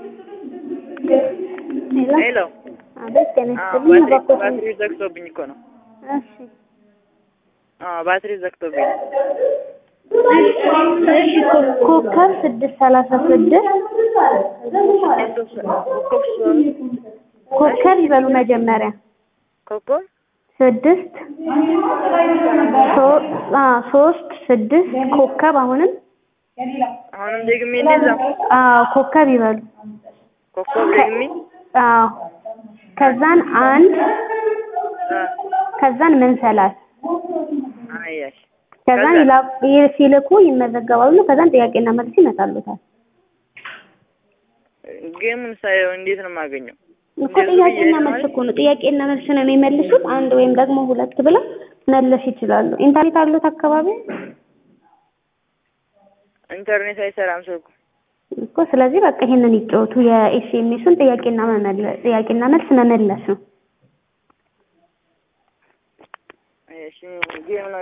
ሄሎ አቤት ጤና አዎ፣ ይስጥልኝ። ባትሪ እባክዎት ባትሪ ዘግቶብኝ እኮ ነው። እሺ አዎ ባትሪ ዘግቶብኝ ነው። እሺ ኮ- ኮከብ ስድስት ሰላሳ ስድስት ኮከብ ሶስት ኮከብ ይበሉ መጀመሪያ ኮከብ ስድስት ሶ- አ ሶስት ስድስት ኮከብ አሁንም አሁንም ደግሜ እንደዛ አዎ ኮከብ ይበሉ ኮከብ ደግሜ አዎ ከዛን አንድ አ ከዛን መንሰላል አያሽ ከዛን ከዛ? ይላ- ይ- ሲልኩ ይመዘገባሉ ከዛን ጥያቄና መልስ ይመጣሉታል ጌሙን ሳየው እንዴት ነው የማገኘው? እኮ እንደዚህ ጥያቄና ብዬ መልስ እኮ ነው ጥያቄና መልስ ነው የሚመልሱት አንድ ወይም ደግሞ ሁለት ብለው መለስ ይችላሉ ኢንተርኔት አሉት አካባቢ ኢንተርኔት አይሰራም ስልኩ። እኮ ስለዚህ በቃ ይሄንን ይጫወቱ የኤስኤምኤሱን ጥያቄና መመለስ ጥያቄና መልስ መመለስ ነው እሺ ጌም